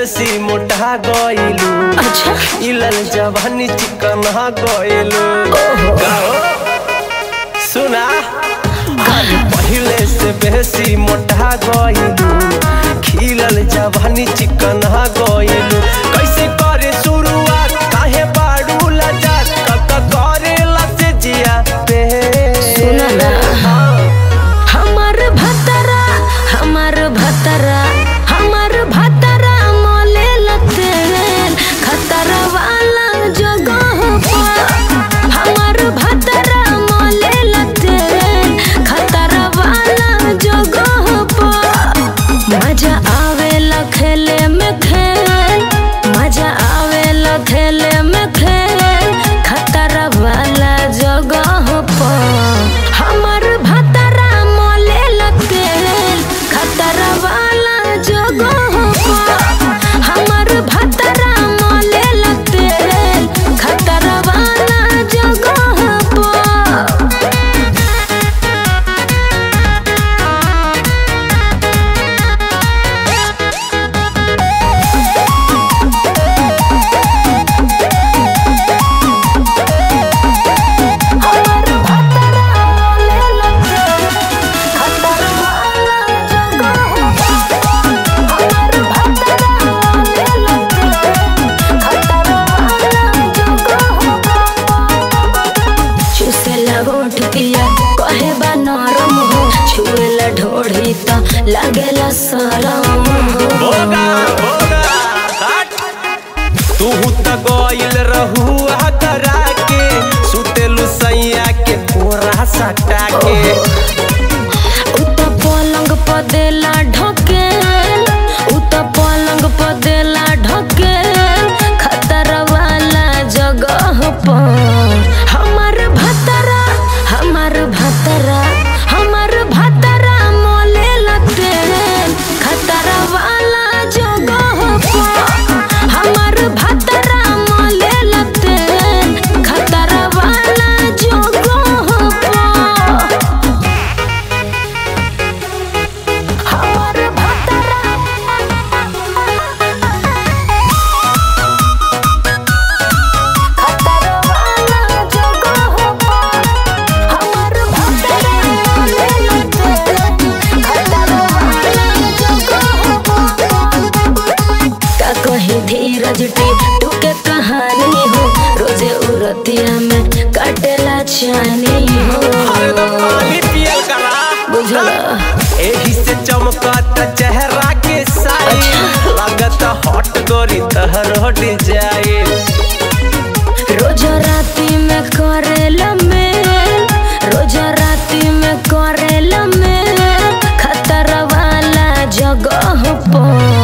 बेसी मोटा गइलू अच्छा इलल जवानी चिकन गइलू गाओ सुना अरे पहिले से बेसी मोटा गइलू खिलल जवानी चिकन गइलू कैसे करे शुरुआत काहे बाड़ू लजा कब करे लसे जिया पे सुना ना हमार भतरा हमार भतरा हमार भतरा मोले लते खतरा वाला जगह पर हमार भतरा मोले लते खतरा वाला जगह पर मजा आवेला खेले में खेल मजा आवेला खेले में खेल खतरा वाला जगह पर हमर भतरा मोले लगे खतरा वाला जगह पर हमर भतरा मोले लगे खतरा वाला जगह पर हमर भतरा मोले लगे खतरा वाला जगह हमर भतरा मोले लगे खतरा वाला जगह चुसेला होठ पिया कहे बा नरम हो छुएला ढोढ़ी त लागेला सरम हो होगा होगा हट तू त गइल रहू करा के सुतेलु सैया के कोरा सटा के उत पलंग पर देला ढकेल उत पलंग पर देला ढकेल खतरा वाला जगह पर हमर भतरा हमर भतरा हमर भतरा मोले लते खतरा वाला जगह पर हमर भतरा मोले लते खतरा वाला जगह पर हमर भतरा खतरा वाला जगह पर हमर भतरा ले लते खतरा वाला जगह पर का कहीं धीरज टू के कहानी हो रोजे उरतिया में काटेला चानी हो अरे तो पानी पियल करा बुझला एही से चमकत चेहरा के साई लागत हॉट गोरी तहर हट जाए रोज राती में करेला मेल रोज राती में करेला मेल खतरा वाला जगह पर